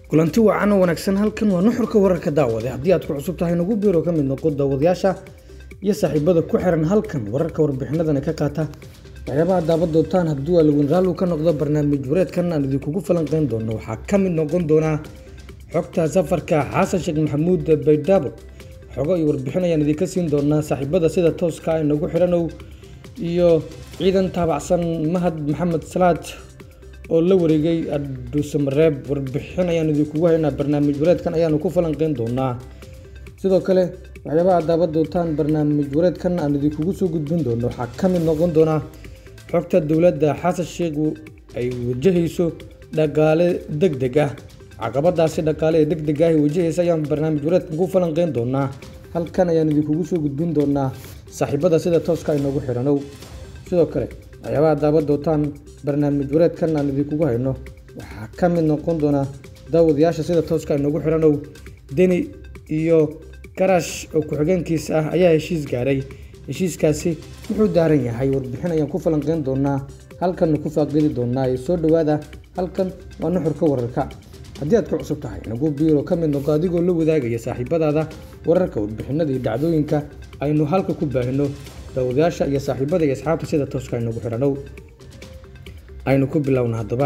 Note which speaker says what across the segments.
Speaker 1: kulanti wacan oo wanaagsan halkan waa nuxurka wararka daawade haddii aad ku cusub tahay nagu biiro ka mid noqo daawadayaasha iyo saaxiibada ku xiran halkan wararka warbixinadana ka qaata waxyaabaha daabad doontaan hadduu alawen raallu ka noqdo barnaamij wareedkan aan idinkugu falanqeyn doono waxaa ka mid noqon doonaa xogta safarka xasan sheekh maxamuud baydhabo xogo iyo warbixin ayaan idinka siin doonaa saaxiibada sida tooska ay nagu xiranow iyo ciidan taabacsan mahad maxamed salaad oo la wareegay adhuusamareeb warbixin ayaan idinkugu haynaa barnaamij wareedkan ayaanu ku falanqeyn doonaa sidoo kale waxyaabaha daabad doontaan barnaamij wareedkan aan idinkugu soo gudbin doono waxaa ka mid noqon doonaa xogta dowladda xasan sheekhu ay wajahayso dhaqaale deg deg ah caqabadaasi dhaqaale ee deg deg ah ay wajahaysa ayaan barnaamij wareedkan ku falanqeyn doonaa halkan ayaan idinkugu soo gudbin doonaa saaxiibada sida tooska ay noogu xiranow sidoo kale waxyaabaha daabad doontaan barnaamij wareedkan aan idinkugu hayno waxaa ka mid noqon doona daawadayaasha sida tooska ay noogu xiranow deni iyo karash oo ku-xigeenkiisa ah ayaa heshiis gaaray heshiiskaasi wuxuu daaran yahay warbixin ayaan ku falanqeyn doonaa halkanna ku faaqidi doonaa ee soo dhowaada halkan waa nuxurka wararka haddii aad ku cusub tahay nagu biiro ka mid noqo adigoo la wadaagaya saaxiibadaada wararka warbixinada iyo dhacdooyinka aynu halka ku baahino daawadayaasha iyo saaxiibada iyo asxaabta sida tooska ay nagu xiranow aynu ku bilowna haddaba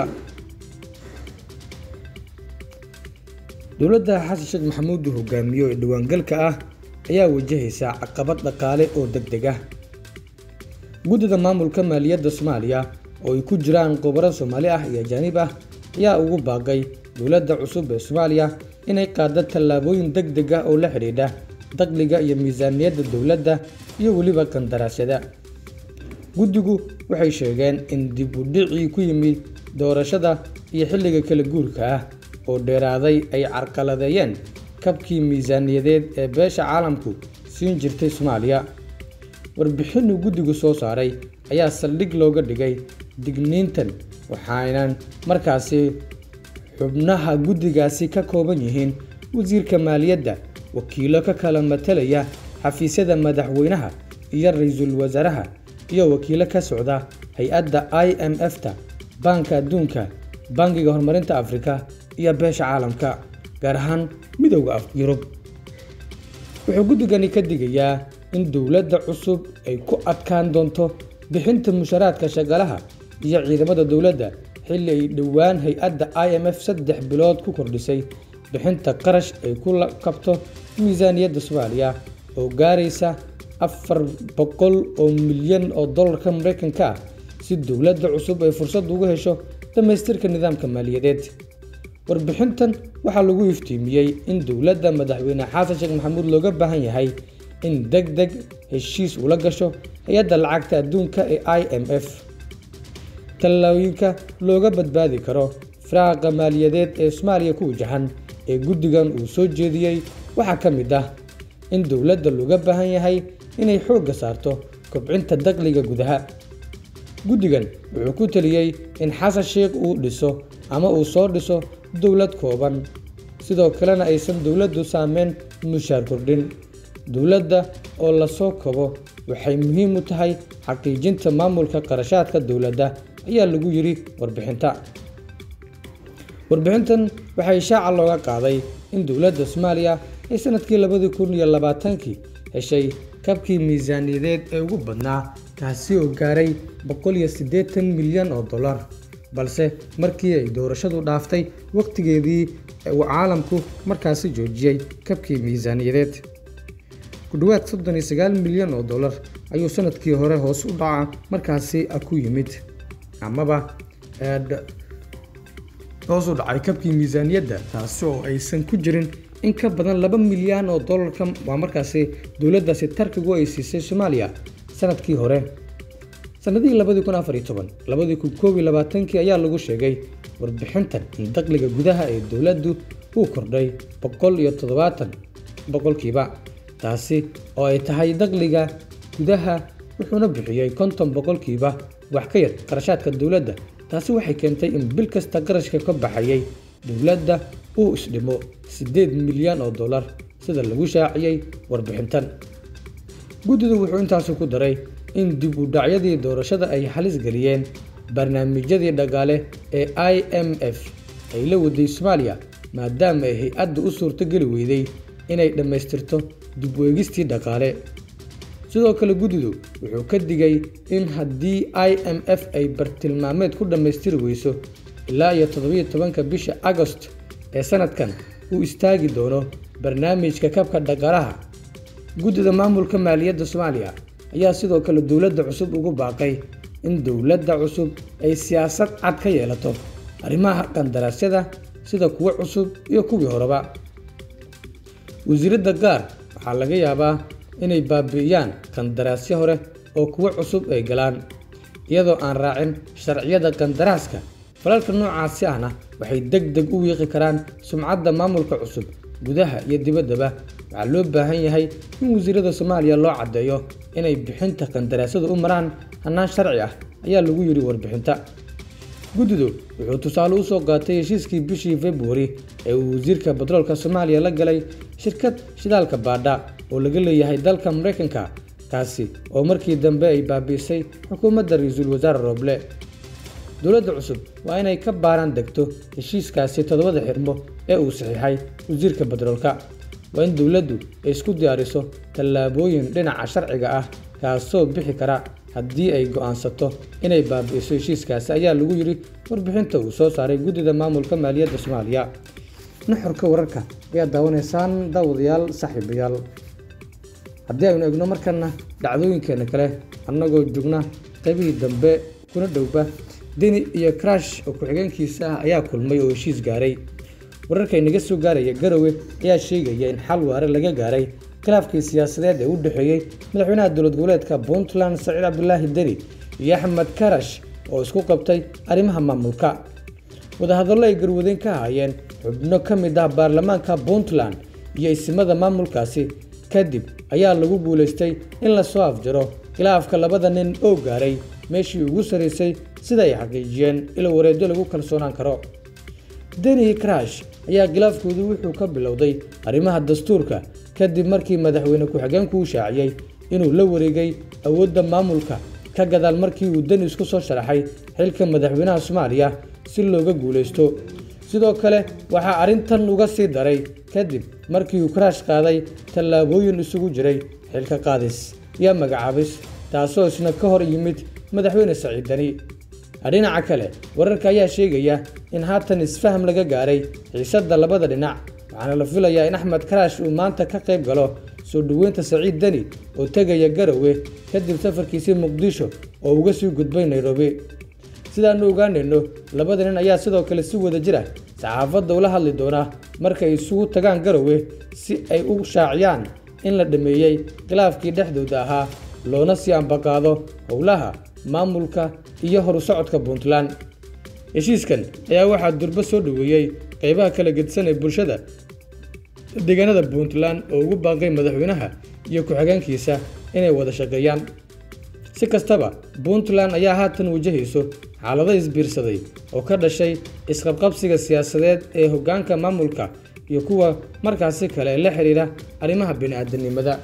Speaker 1: dowladda xasan sheekh maxamuud uu hogaamiyo ee dhawaangalka ah ayaa wajahaysa caqabad dhaqaale oo deg deg ah guddida maamulka maaliyadda soomaaliya oo ay ku jiraan khubaro soomaali ah iyo ajaanib ah ayaa ugu baaqay dowladda cusub ee soomaaliya inay qaado tallaabooyin deg deg ah oo la xidhiidha dakhliga iyo miisaaniyadda dowladda iyo weliba qandaraasyada guddigu waxay sheegeen in dib u dhicii ku yimid doorashada iyo xilliga kala guurka ah oo dheeraaday ay carqaladeeyeen kabkii miisaaniyadeed ee beesha caalamku siin jirtay soomaaliya warbixinuu guddigu soo saaray ayaa saldhig looga dhigay digniintan waxaynan markaasi xubnaha guddigaasi ka kooban yihiin wasiirka maaliyadda wakiilo ka kala matalaya xafiisyada madaxweynaha iyo ra-iisul wasaaraha iyo wakiilo ka socda hay-adda i m f-ta baanka adduunka bangiga horumarinta afrika iyo beesha caalamka gaar ahaan midowda yurub wuxuu guddigani ka digayaa in dowladda cusub ay ku adkaan doonto bixinta musharaadka shaqalaha iyo ciidamada dowladda xilli ay dhowaan hay-adda i m f saddex bilood ku kordhisay bixinta qarash ay ku kabto miisaaniyadda soomaaliya oo gaaraysa afar boqol oo milyan oo dollarka mareykanka ah si dowladda cusub ay fursad ugu hesho dhammaystirka nidaamka maaliyadeed warbixintan waxaa lagu iftiimiyey in dowladda madaxweyne xasan sheekh maxamuud looga baahan yahay in deg deg heshiis ula gasho hay-adda lacagta adduunka ee i m f tallaabooyinka looga badbaadi karo firaaqa maaliyadeed ee soomaaliya ku wajahan ee guddigan uu soo jeediyey waxaa ka mid ah in dowladda looga baahan yahay inay xoogga saarto kobcinta dakhliga gudaha guddigan wuxuu ku taliyey in xasan sheekh uu dhiso ama uu soo dhiso dowlad kooban sidoo kalena aysan dowladdu saameyn mushaar kordhin dowladda oo lasoo kobo waxay muhiim u tahay xaqiijinta maamulka qarashaadka dowladda ayaa lagu yidhi warbixinta warbixintan waxay shaaca looga qaaday in dowladda soomaaliya ay sanadkii labadii kun iyo labaatankii heshay kabkii miisaaniyadeed ee ugu badnaa kaasi oo gaaray boqol iyo siddeetan milyan oo dollar balse markii ay doorashadu dhaaftay wakhtigeedii uu caalamku markaasi joojiyey kabkii miisaaniyadeed ku dhowaad soddon iyo sagaal milyan oo dollar ayuu sanadkii hore hoos u dhaca markaasi ku yimid amaba hoos u dhacay kabkii miisaaniyadda taasi oo aysan ku jirin in ka badan laba milyan oo dollarka waa markaasi dowladdaasi tarkigu ay siisay soomaaliya sanadkii hore sanadihii labadii kun afar iyo toban labadii kun koob iyo labaatankii ayaa lagu sheegay warbixintan in dakhliga gudaha ee dowladdu uu kordhay boqol iyo toddobaatan boqolkiiba taasi oo ay tahay dakhliga gudaha wuxuuna bixiyey konton boqolkiiba wax ka yar qarashaadka dowladda taasi waxay keentay in bil kasta qarashka ka baxayay dowladda uu isdhimo siddeed milyan oo dollar sida lagu shaaciyey warbixintan guddidu wuxuu intaasi ku daray in dib u dhacyadii doorashada ay halis geliyeen barnaamijyadii dhaqaale ee i m f ay la waday soomaaliya maadaama ay hay-adda u suurtogeli weyday inay dhammaystirto dib weegistii dhaqaale sidoo kale guddidu wuxuu ka digay in haddii i m f ay bartilmaameed ku dhammaystiri weyso ilaa iyo toddobiyo tobanka bisha agost ee sanadkan uu istaagi doono barnaamijka kabka dhaqaalaha guddida maamulka maaliyadda soomaaliya ayaa sidoo kale dowladda cusub ugu baaqay in dowladda cusub ay siyaasad cad ka yeelato arrimaha qandaraasyada sida kuwo cusub iyo kuwii horeba wasiiradda gaar waxaa laga yaabaa inay baabi'iyaan qandaraasyo hore oo kuwo cusub ay galaan iyadoo aan raacin sharciyada qandaraaska falalka noocaasi ahna waxay deg deg u wiiqi karaan sumcadda maamulka cusub gudaha iyo dibaddaba waxaa loo baahan yahay in wasiirada soomaaliya loo caddeeyo inay bixinta qandaraasyadu u maraan hannaan sharci ah ayaa lagu yidhi warbixinta guddidu wuxuu tusaale u soo qaatay heshiiskii bishii februari ee uu wasiirka batroolka soomaaliya la galay shirkad shidaalka baadha oo laga leeyahay dalka maraykanka kaasi oo markii dambe ay baabi'isay xukuumadda ra-iisul wasaare rooble dowladda cusub waa inay ka baaraan degto heshiiskaasi toddobada xirmo ee uu saxiixay wasiirka batroolka waa in dowladdu ay isku diyaariso tallaabooyin dhinaca sharciga ah kaasoo bixi kara haddii ay go'aansato inay baabi'iso heshiiskaasi ayaa lagu yidhi warbixinta uu soo saaray guddida maamulka maaliyadda soomaaliya nuxurka wararka ayaad daawanaysaan daawadayaal saaxiibayaal haddii aynu egno markana dhacdooyinkeena kale annagoo joogna qaybihii dambe kuna dhowba deni iyo crash oo ku-xigeenkiisa ah ayaa kulmay oo heshiis gaaray wararka inaga soo gaaraya garowe ayaa sheegaya in xal waare laga gaaray khilaafkii siyaasadeed ee u dhexeeyey madaxweynaha dowlad goboleedka puntland saciid cabdulaahi deni iyo axmed karash oo isku qabtay arrimaha maamulka wadahadallo ay garwadeyn ka ahaayeen xubno ka mid ah baarlamaanka puntland iyo isimada maamulkaasi kadib ayaa lagu guulaystay in lasoo afjaro khilaafka labada nin oo gaaray meeshii ugu sarraysay sida ay xaqiijiyeen ilo wareedyo lagu kalsoonaan karo deni crash ayaa khilaafkoodu wuxuu ka bilowday arrimaha dastuurka kadib markii madaxweyne ku-xigeenku u shaaciyey inuu la wareegay awoodda maamulka ka gadaal markii uu deni isku soo sharaxay xilka madaxweynaha soomaaliya si looga guulaysto sidoo kale waxaa arrintan uga sii daray kadib markii uu karaash qaaday tallaabooyin isugu jiray xilka qaadis iyo magacaabis taasoo isna ka hor yimid madaxweyne saciid deni dhinaca kale wararka ayaa sheegaya in haatan isfaham laga gaaray xiisadda labada dhinac waxaana la filayaa in axmed karaash uu maanta ka qayb galo soo dhoweynta saciid deni oo tegaya garowe kadib safarkiisii muqdisho oo uga sii gudbay nairobi sidaanu ogaanayno labada nin ayaa sidoo kale si wada jira saxaafadda ula hadli doonaa markay isugu tagaan garowe si ay u shaaciyaan in la dhammeeyey khilaafkii dhexdooda ahaa loona sii ambaqaado howlaha maamulka iyo horu socodka puntland heshiiskan ayaa waxaa durbo soo dhoweeyey qaybaha kala gedisan ee bulshada deegaanada puntland oo ugu baaqay madaxweynaha iyo ku-xigeenkiisa inay wada shaqeeyaan si kastaba puntland ayaa haatan wajahayso xaalado isbiirsaday oo ka dhashay isqabqabsiga siyaasadeed ee hoggaanka maamulka iyo kuwa markaasi kale ee la xidhiidha arrimaha bini-aadanimada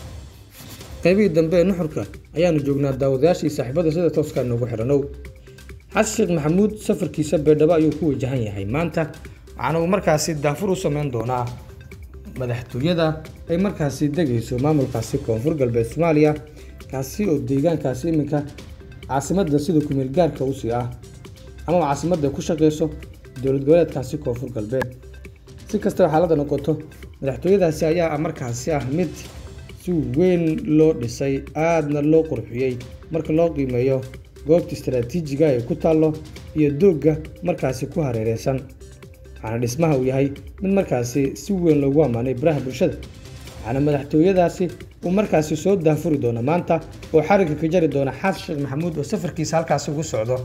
Speaker 1: qaybihii dambe ee nuxurka ayaanu joognaa daawadayaashii saaxiibada sida tooska noogu xidhanow xasan sheekh maxamuud safarkiisa beedhabo ayuu ku wajahan yahay maanta waxaana uu markaasi daafur u sameyn doonaa madaxtooyada ay markaasi degayso maamulkaasi koonfur galbeed soomaaliya kaasi oo deegaankaasi iminka caasimadda sida kumeel gaarka usii ah ama caasimadda ku shaqeyso dowlad goboleedkaasi koonfur galbeed si kastaba xaaladda noqoto madaxtooyadaasi ayaa markaasi ah mid si weyn loo dhisay aadna loo qurxiyey marka loo qiimeeyo goobta istaraatiijiga ee ku taallo iyo doogga markaasi ku hareereysan waxaana dhismaha uu yahay mid markaasi si weyn loogu ammaanay baraha bulshada waxaana madaxtooyadaasi uu markaasi soo daafuri doona maanta oo xarigga ka jari doona xasan sheekh maxamuud oo safarkiisa halkaasi ugu socdo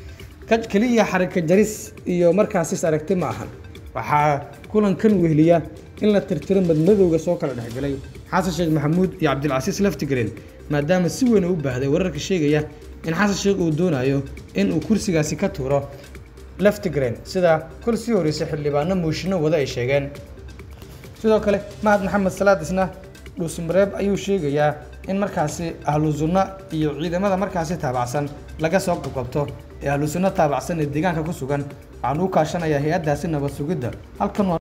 Speaker 1: keliya xarigka jaris iyo markaasis aragti ma ahan waxaa kulankan wehliya in la tirtiro madmadowga soo kala dhexgalay xasan sheekh maxamuud iyo cabdilcasiis laftigreen maadaama si weyn u baahday wararka sheegaya in xasan sheekh uu doonayo in uu kursigaasi ka tuuro laftigreen sida kol sii horreysay xildhibaano muushinno wada ay sheegeen sidoo kale mahad maxamed salaad isna dhuusmareeb ayuu sheegayaa in markaasi ahlu sunno iyo ciidamada markaasi taabacsan laga soo qabqabto ee ahlu sunno taabacsan ee deegaanka ku sugan waxaan u kaashanayaa hay-addaasi nabad sugidda halkan